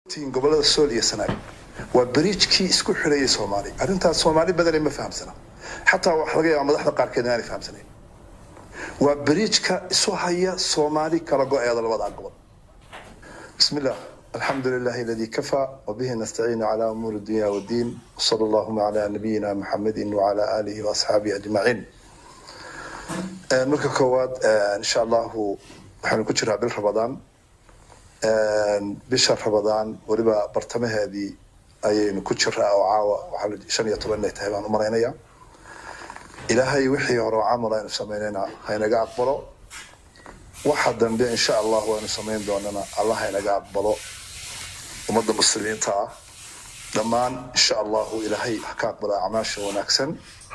tiin gobolada sool iyo sanaag waa bariijkii isku xidhayay soomaali arrintaas soomaali badanay ma fahamsana xataa waxa laga yaaba madaxda qaarkeed inaanay fahamsanayn waa bariijka isu haya soomaali kala go-eeda labadaa gobol بسم الله الحمد لله الذي كفى وبه نستعين على أمور الدنيا والدين وصلى اللهم على نبينا محمد وعلى آله وأصحابه أجمعين آه، مركا كواد آه، إن شاء الله waxaanu ku jiraa bil rabadaan bisha rabadaan weliba bartamaheedii ayaynu ku jiraa oo caawa waxaa shan iyo toban inay tahay baan u malaynayaa ilaahay wixii hore oo camal aynu samaynayna haynaga aqbalo waxa dambe insha allah waynu samayn doonana allah haynaga aqbalo ummadda muslimiinta ah dhammaan insha allahu ilaahay ha ka aqbalo acmaasha wanaagsan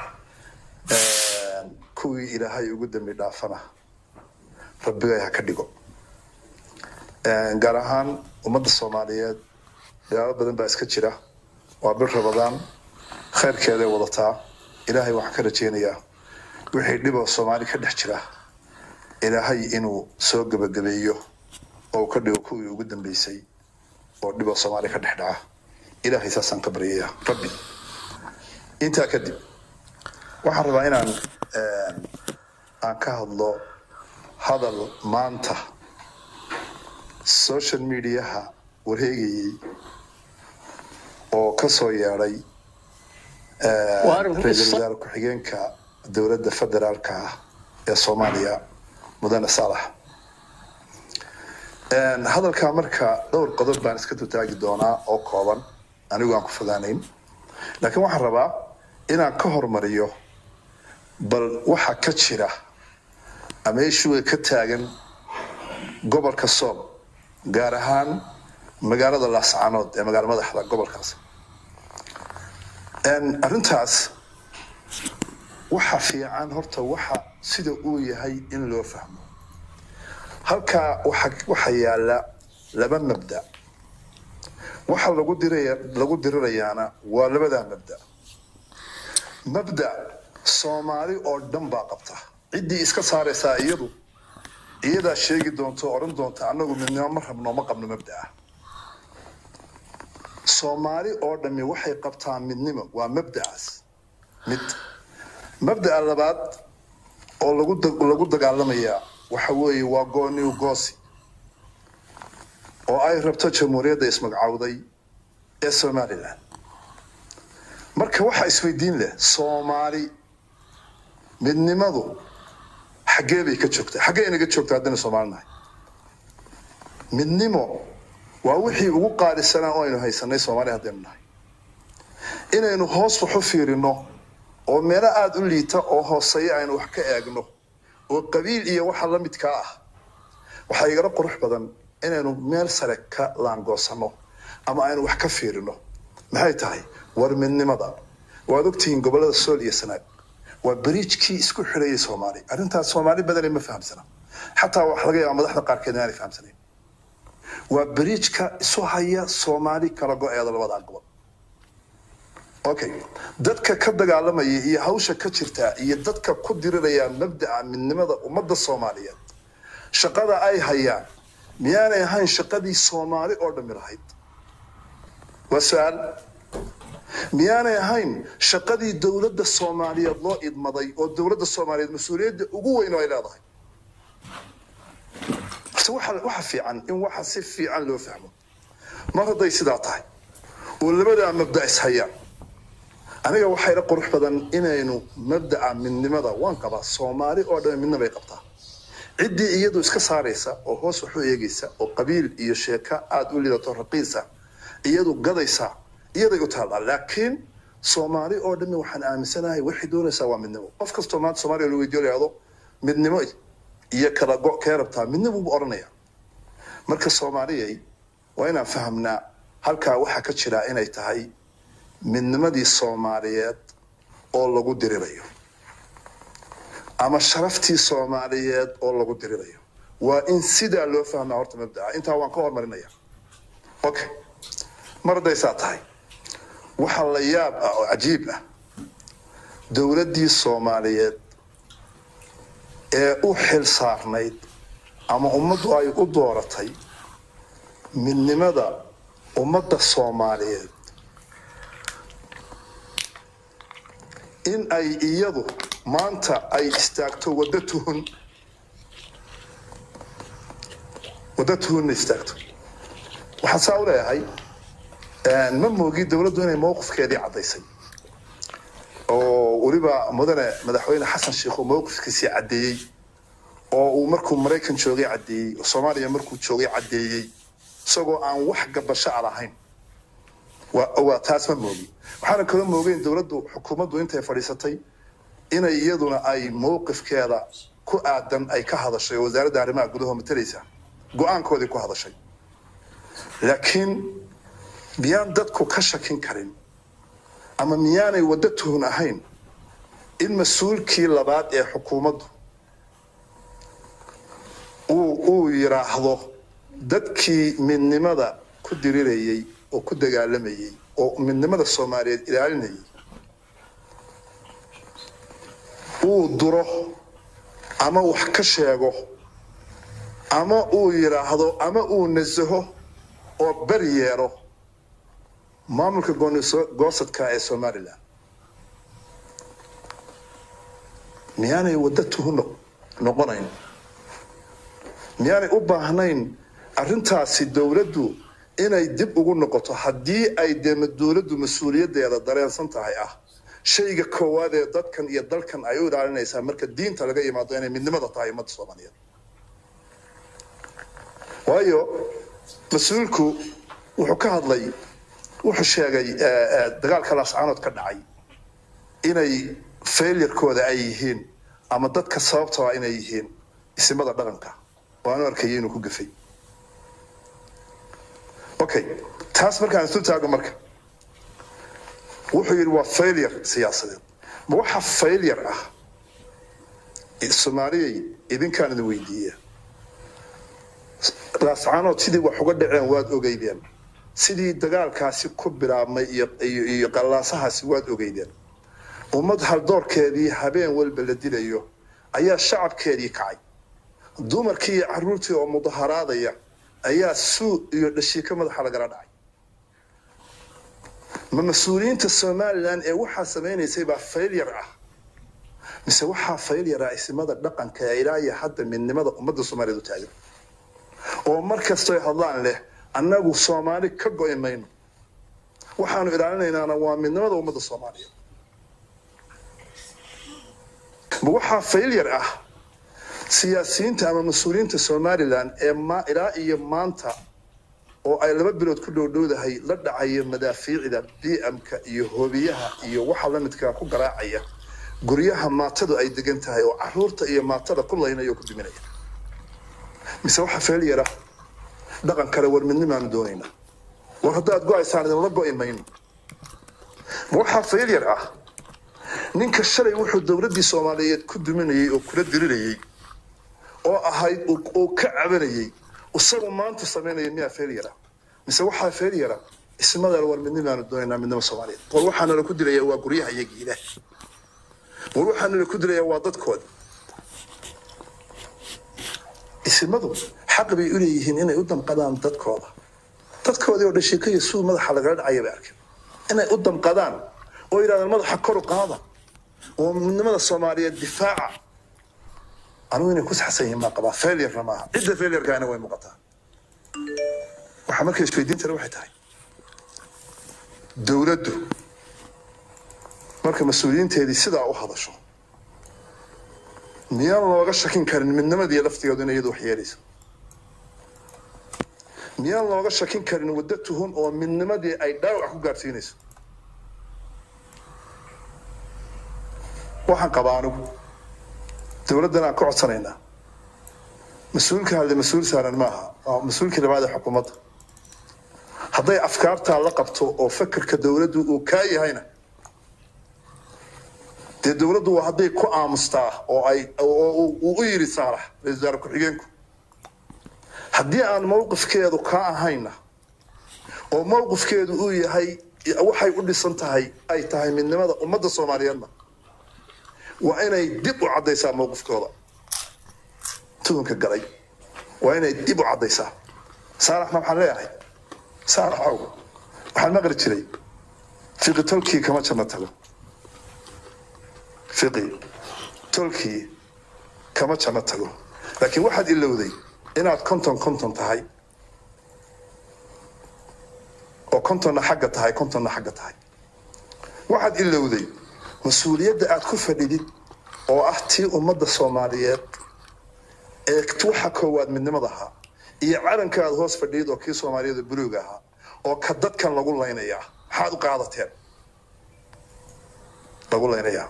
kuwii ilaahay ugu dambi dhaafana rabbigay ha ka dhigo gaar ahaan ummadda soomaaliyeed dagaalo badan baa iska jira waa bil rabadaan khayrkeeday wadataa ilaahay waxaan ka rajeynayaa wixii dhiboo soomaali ka dhex jira ilaahay inuu soo gebagabeeyo oo uu ka dhigo kuwii ugu dambeysay oo dhiboo soomaali ka dhex dhaca ilaahay saasaan ka baryayaa rabbi intaa kadib waxaan rabaa inaan aan ka hadlo hadal maanta social mediaha wareegayey oo ka soo yeedhay ra-iisul wasaare ku-xigeenka dowladda federaalka ah ee soomaaliya mudane saalax hadalkaa marka dhowr qodob baan iska dutaagi doonaa oo kooban anigu aan ku fogaanayn laakiin waxaan rabaa inaan ka hormariyo bal waxa ka jira ama ishuga ka taagan gobolka sool gaar ahaan magaalada laascanood ee magaalo madaxda gobolkaas arrintaas waxa fiican horta waxa sida uu yahay in loo fahmo halkaa waxa yaala laba mabda waxa lagu diraya lagu dirirayaana waa labadaa mabda mabda soomaali oo dhan baa qabta ciddii iska saaraysaa iyadu iyadaa sheegi doonto odhan doonta annagu midnimo ma rabno ma qabno mabdaa soomaali oo dhammi waxay qabtaa midnimo waa mabdacaas mid mabda'a labaad oo lagu lagu dagaalamayaa waxa weeye waa gooniw goosi oo ay rabto jamhuuriyadda ismagcawday ee somalilan marka waxaa isweydiin leh soomaali midnimadu xaggee bay ka joogtaa xaggee inaga joogtaa haddaynu soomaali nahay midnimo waa wixii ugu qaalisanaa oo aynu haysanay soomaali haddaynu nahay inaynu hoos wax u fiirino oo meelo aada u liita oo hooseeya aynu wax ka eegno oo qabiil iyo waxa la midkaa ah waxaa igala qurux badan inaynu meel sare ka laangoosano ama aynu wax ka fiirino maxay tahay war midnimada waad ogtihiin gobolada sool iyo sanaag waa bariijkii isku xidhayay soomaali arrintaas soomaali badanay ma fahamsana xataa waxa laga yaaba madaxda qaarkeed inaanay fahamsanayn waa bariijka isu haya soomaali kala go-eeda labadaa gobol okay dadka ka dagaalamaya iyo hawsha ka jirta iyo dadka ku diriraya mabdaca midnimada ummadda soomaaliyeed shaqada ay hayaan miyaanay ahayn shaqadii soomaali oo dhammi lahayd waa su-aal miyaanay ahayn shaqadii dowladda soomaaliyeed loo idmaday oo dowladda soomaaliyeed mas-uuliyadda ugu weyn oo ay leedahay horta waxa waxa fiican in waxa si fiican loo fahmo mar hadday sidaa tahay oo labadaa mabda is hayaan aniga waxaa ila qurux badan inaynu mabdaca midnimada waan qabaa soomaali oo dhan midna bay qabtaa ciddii iyadu iska saaraysa oo hoos wax u eegaysa oo qabiil iyo sheeka aada u lidato raqiisa iyadu gadaysa iyaday u taallaa laakiin soomaali oo dhammi waxaan aaminsanahay waxay doonaysaa waa midnimo qof kastoo maanta soomaaliya la weydiyo lahado midnimo iyo kala go kee rabtaa midnimo buu odhanaya marka soomaaliyay waa inaan fahamnaa halkaa waxaa ka jira inay tahay midnimadii soomaaliyeed oo lagu dirirayo ama sharaftii soomaaliyeed oo lagu dirirayo waa in sidaa loo fahmaa horta mabdaca intaa waan ka hormarinaya okay mar hadday saa tahay waxaa la yaab ah oo cajiib ah dowladdii soomaaliyeed ee u xil saarnayd ama ummaddu ay u dooratay midnimada ummadda soomaaliyeed in ay iyadu maanta ay istaagto waddo tuhun waddo tuhunna istaagto waxaan saa u leeyahay ma moogi dowladdu inay mowqifkeedii caddaysay oo weliba mudane madaxweyne xasan sheikh uu mowqifkiisii caddeeyey oo uu markuu maraykan joogay caddeeyey oo soomaaliya markuu joogay caddeeyey isagoo aan wax gabasho a lahayn waa taas ma moogi waxaana kaloo moogeyn dowladdu xukuumaddu intay fadhiisatay inay iyaduna ay mowqifkeeda ku aadan ay ka hadashay oo wasaaradda arrimaha gudaha matalaysa go-aankoodii ku hadashay laakiin miyaan dadku ka shakin karin ama miyaanay waddo tuhun ahayn in mas-uulkii labaad ee xukuumaddu uu yidhaahdo dadkii midnimada ku dirirayay oo ku dagaalamayay oo midnimada soomaaliyeed ilaalinayay uu duro ama wax ka sheego ama uu yidhaahdo ama uu nasaho oo beri yeelo maamulka goosadka ee somalilan miyaanay waddo tuhun noqonayn miyaanay u baahnayn arrintaasi dowladdu inay dib ugu noqoto haddii ay dee dowladdu mas-uuliyaddeeda dareensan tahay ah shayga koowaad ee dadkan iyo dalkan ay u ilaalinaysaa marka diinta laga yimaado inay midnimada tahay ummadda soomaaliyeed waayo mas-uulku wuxuu ka hadlay wuxuu sheegay dagaalka laascaanood ka dhacay inay failurkooda ay yihiin ama dadka sababtaba inay yihiin isimada dhaqanka waanu arkayay inuu ku gafay okay taas markaan isu taago marka wuxuu yidhi waa failure siyaasadeed ma waxa failure ah soomaaliyay idinkaan idin weydiiya laascaanood sidii wax uga dhaceen waad ogeydeen sidii dagaalkaasi ku bilaabmay iyo qallaasahaasi waad ogeydeen ummad haldoorkeedii habeen walba la dilayo ayaa shacabkeedii kacay dumarkii iyo caruurtii oo mudaharaadaya ayaa suu iyo dhashiika madaxa lagala dhacay ma mas-uuliyiinta somalilan ee waxaa samaynaysay baa failure ah mise waxaa failure ah isimada dhaqanka ee ilaa iyo hadda midnimada ummadda soomaaliyeed u taagan oo mar kastoy hadlaan leh annagu soomaali ka go'i mayno waxaanu ilaalinaynaana waa midnimada ummadda soomaaliyeed ma waxaa failure ah siyaasiyiinta ama mas-uuliyiinta somalilan ee ilaa iyo maanta oo ay laba bilood ku dhowdhowdahay la dhacaya madaafiicda b m-ka iyo hoobiyaha iyo waxa lamidkaa ku garaacaya guryaha maatadu ay degan tahay oo caruurta iyo maatada ku laynaya oo ku duminaya mise waxaa failure ah dhaqan kale war midnimaanu doonaynaa war haddaad go-aysaan idinla go'i mayno ma waxaa failure ah ninka shalay wuxuu dowladdii soomaaliyeed ku duminayay oo kula dirirayay oo ahayd uu ka cabanayay isagu maanta samaynaya miyaa failure ah mise waxaa failure ah ismadaal war midnimaanu doonaynaa midnimo soomaaliyeed war waxaa nala ku dilaya waa guryaha iyagii ilaah war waxaa nala ku dilaya waa dadkooda isimadu xaq bay u leeyihiin inay u damqadaan dadkooda dadkoodii oo dhashiikaya suu madaxa lagala dhacaya bay arkeen inay u damqadaan oo yidhahdaan madaxa kor u qaada oo midnimada soomaaliyeed difaaca anugu inay ku saxsan yihiin maa qabaa failurena maaha cidda failurkaana way muuqataa waxaa marka isweydiintana waxay tahay dowladdu marka mas-uuliyiinteedii sidaa u hadasho miyaan looga shakin karin midnimadii laftigeedu inay iyadu wax yeelayso miyaan looga shakin karin waddo tuhun oo midnimadii ay dhaawac ku gaadhsiinayso waxaan qabaa anigu dowladdan aan ka codsanaynaa mas-uulka hadle mas-uul saaran maaha waa mas-uulkii labaad ee xukuumadda hadday afkaartaa la qabto oo fakerka dowladdu uu kaa yahayna dee dowladdu waa hadday ku aamustaa oo ay uu u yidhi saalax ra-isul wasaare ku-xigeenku haddii aan mowqifkeedu kaa ahayna oo mowqifkeedu uu yahay waxay u dhisan tahay ay tahay midnimada ummadda soomaaliyeedna waa inay dib u caddaysaa mowqifkooda tuhunka galay waa inay dib u caddaysaa saalaxna waxaan leeyahay saaraxow waxaan maqli jiray fiqi tolkii kama janno tago fiqi tolkii kama janno tago laakiin waxaad ilowday inaad konton konton tahay oo kontonna xagga tahay kontonna xagga tahay waxaad ilowday mas-uuliyadda aad ku fadhidid oo ah tii ummadda soomaaliyeed ee waxa koowaad midnimada ahaa iyo calanka aad hoos fadhiyid oo kii soomaaliyada buluuga ahaa oo ka dadkan lagu laynayaa maxaad u qaadateen lagu laynayaa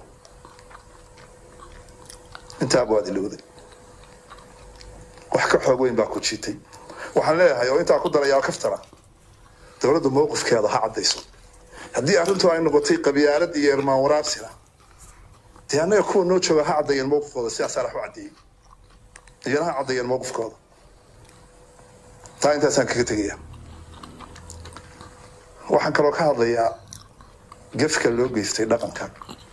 intaaba waad ilowday wax ka xoog weyn baa ku jiitay waxaan leeyahay oo intaa ku darayaa kaftara dowladda mowqifkeeda ha caddayso haddii arrintu ay noqotay qabyaalad iyo irmaan waraabsina dee annaga kuwa noo jooga ha caddeeyeen mowqifkooda sidaas alax u caddeeyey iyana ha caddeeyeen mowqifkooda taa intaasaan kaga tegaya waxaan kaloo ka hadlayaa gefka loo geystay dhaqanka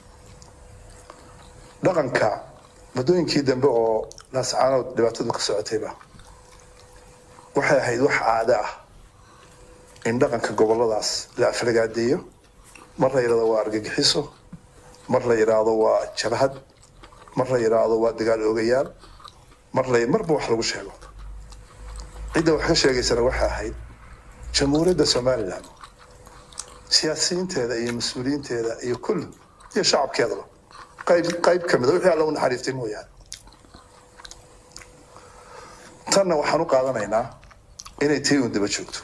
dhaqanka muddooyinkii dambe oo naascaanood dhibaatadu ka socotayba waxay ahayd wax caado ah in dhaqanka goboladaas la aflagaadeeyo mar la yidhahdo waa argagixiso mar la yidhaahdo waa jabhad mar la yidhaahdo waa dagaal oogayaal mar la marba wax lagu sheego cidda wax ka sheegaysana waxay ahayd jamhuuriyadda somalilan siyaasiyiinteeda iyo mas-uuliyiinteeda iyo kulli iyo shacabkeedaba qayb qayb ka mida wixii alla u naxariistay mooyaane tanna waxaan u qaadanaynaa inay tii uun daba joogto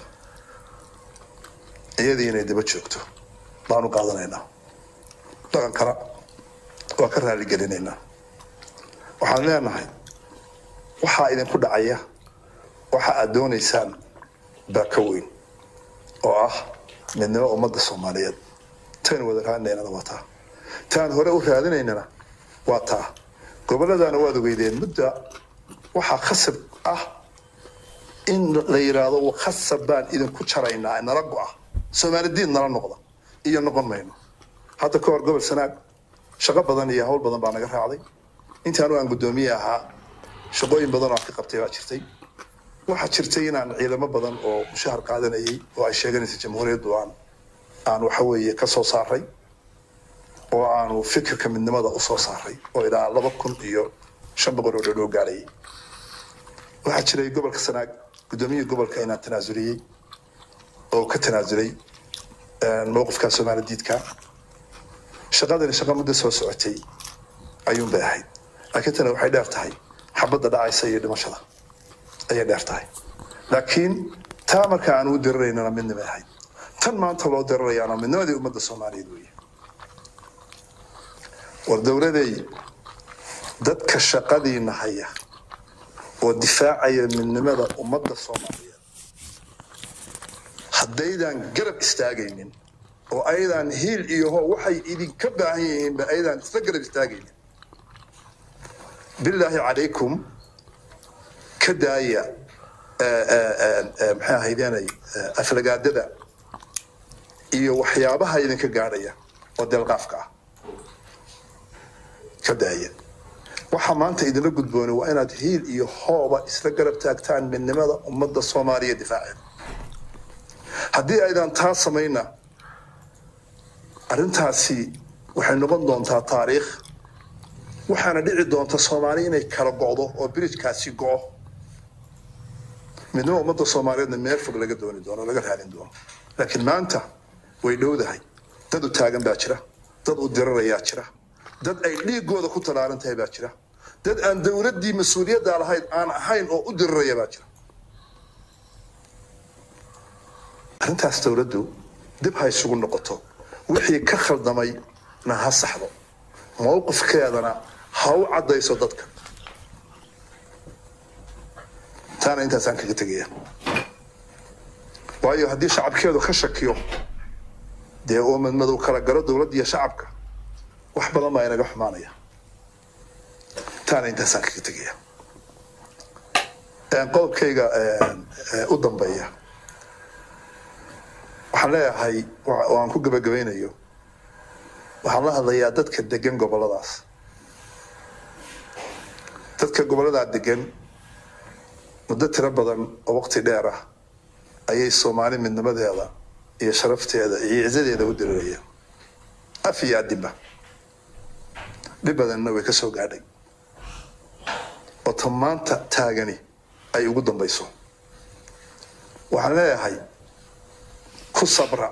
iyadii inay daba joogto baan u qaadanaynaa dhaqankana waa ka raaligelinaynaa waxaan leenahay waxaa idinku dhacaya waxa aad doonaysaan baa ka weyn oo ah midnimo ummadda soomaaliyeed taynu wada raadinaynana waa taa taan hore u raadinaynana waa taa gobolladana waad ogeydeen mudda waxaa khasab ah in la yidhaahdo khasab baan idinku jaraynaa nala go-a soomaali diin nala noqda iyo noqon mayno hadda ka hor gobol sanaag shaqo badan iyo hawl badan baa naga raacday intaanu aan guddoomiye ahaa shaqooyin badan oo aan ka qabtay baa jirtay waxaa jirtay inaan ciidamo badan oo mushahar qaadanayay oo ay sheeganaysa jamhuuriyaddu aan aan waxa weeye ka soo saaray oo aanu fikirka midnimada u soo saaray oo ilaa laba kun iyo shan boqol oo dhodhoo gaadhayay waxaa jiray gobolka sanaag guddoomiyihii gobolka inaan tanaasuliyey oo ka tanaasulay mowqifka soomaali diidka shaqadani shaqa muddo soo socotay ayuun bay ahayd laakiin tana waxay dheer tahay xabadda dhacaysa iyo dhimashada ayay dheer tahay laakiin taa marka aan u diriraynana midnimay ahayd tan maanta loo dirirayaana midnimadii ummadda soomaaliyeed weeye war dowladay dadka shaqadiina haya oo difaacaya midnimada ummadda soomaaliyeed haddaydan garab istaagaynin oo aydan hiil iyo ho waxay idinka baahan yihiinba aydan isla garab istaagaynin bilaahi calaykum ka daaya maxay ahaydeenay aflagaadada iyo waxyaabaha idinka gaadhaya oo deelqaafka ah ka daaya waxa maanta idinla gudboonay waa inaad hiil iyo hooba isla garab taagtaan midnimada ummadda soomaaliya difaaceeda haddii aydan taa samayna arrintaasi waxay noqon doontaa taariikh waxaana dhici doonta soomaali inay kala go'do oo birijkaasi go'o midnimo ummadda soomaaliyeedna meel fog laga dooni doono laga raadin doono laakiin maanta way dhowdahay dad u taagan baa jira dad u dirarayaa jira dad ay dhiigooda ku talaaran tahay baa jira dad aan dowladdii mas-uuliyadda lahayd aan ahayn oo u diriraya baa jira arrintaas dowladdu dib ha isugu noqoto wixii ka khaldamay na ha saxdo mowqifkeedana ha u caddayso dadka taana intaasaan kaga tegaya waayo haddii shacabkeedu ka shakiyo dee uu madmadow kala galo dowladda iyo shacabka wax badan baa inaga xumaanaya taana intaasaan kaga tegaya qodobkayga u dambeeya waxaan leeyahay oo aan ku gabagabaynayo waxaan la hadlayaa dadka degan goboladaas dadka goboladaa degan muddo tiro badan oo waqti dheer ah ayay soomaali midnimadeeda iyo sharafteeda iyo cizadeeda u dirirayaan af iyo adinba dhib badanna way ka soo gaadhay oo ta maanta taagani ay ugu dambayso waxaan leeyahay ku sabra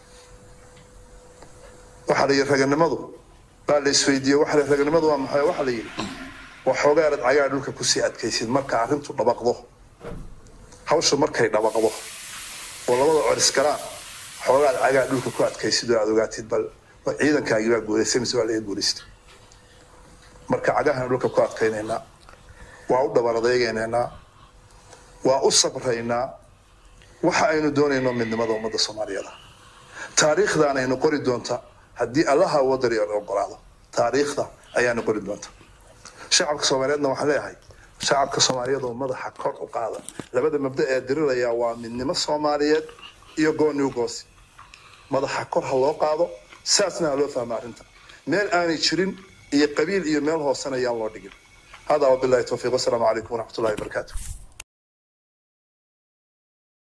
waxaa la yidhi raganimadu baa la isweydiiye waxa la raganimadu waa maxay waxaa la yidhi waxoogaa aad cagaa dhulka kusii adkaysid marka arrintu dhabaqdo hawsha markay dhabaqdo oo labada coris galaan xoogaad cagaa dhulka ku adkaysid oo aad ogaatid bal ciidankaagii baa guulaystay mise waa laga guulaystay marka cagahan dhulka ku adkaynaynaa waa u dhabar adeegaynaynaa waa u sabraynaa waxa aynu doonayno midnimada ummadda soomaaliyeed taariikhdaanaynu qori doonta haddii allaha wadari ogolaado taariikhda ayaanu qori doonta shacabka soomaaliyeedna waxaan leeyahay shacabka soomaaliyeed oo madaxa kor u qaada labada mabda ee diriraya waa midnimo soomaaliyeed iyo gooniw goosi madaxa kor ha loo qaado saasna ha loo fahmo arrinta meel aanay jirin iyo qabiil iyo meel hoosena ayaan loo dhigin hada wabilahi towfiiq wasalaamu calaykum waraxmat ullahi wabarakaatu